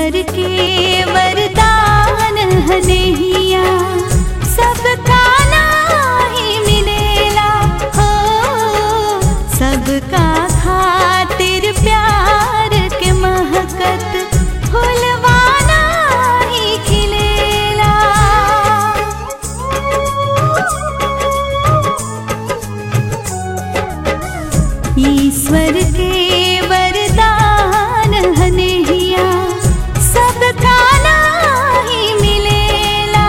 ईश्वर के वरदान हनेहिया सबका नाही मिलेला हो सबका खातिर प्यार के महकत फुलवाना ही खिलेला ईश्वर के वरदान हनेहिया सबका नाही मिलेला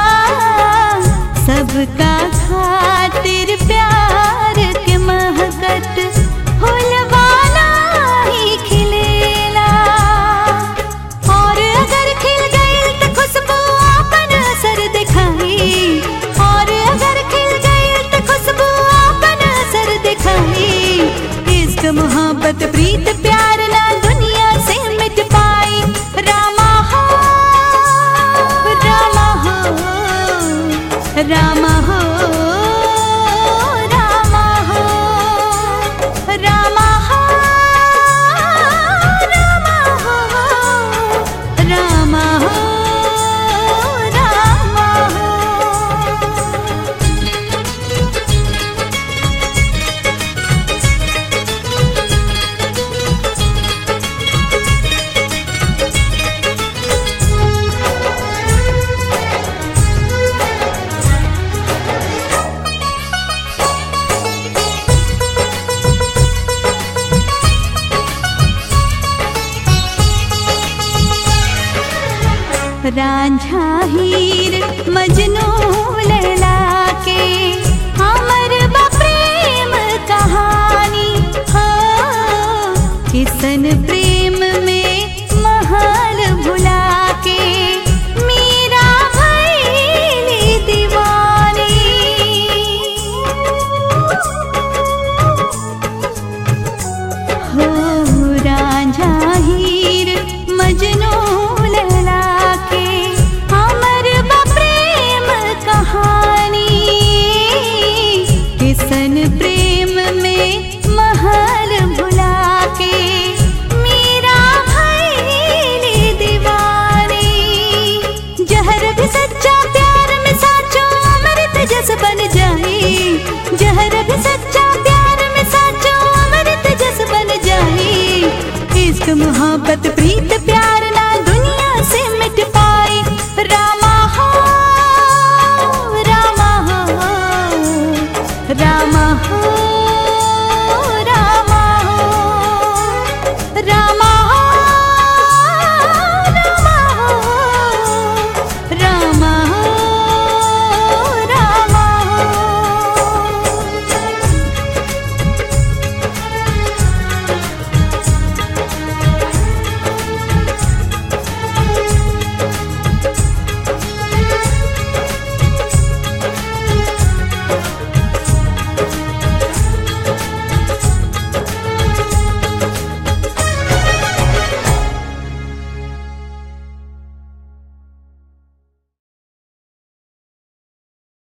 सबका खातिर प्यार के महकत फुलवाना ही खिलेला और अगर खिल गई तो खुशबू अपन असर दिखाई और अगर खिल गई तो खुशबू अपन असर दिखाई इश्क मोहब्बत प्रीत प्यार ना दुनिया से मिट पाई रामा हो रामा हो रामा हो रामा हो रामा हो रामा हो रामा हो रामा हो रांझा हीर मजनू लैला के हमर बा प्रेम कहानी हो किसन प्रेम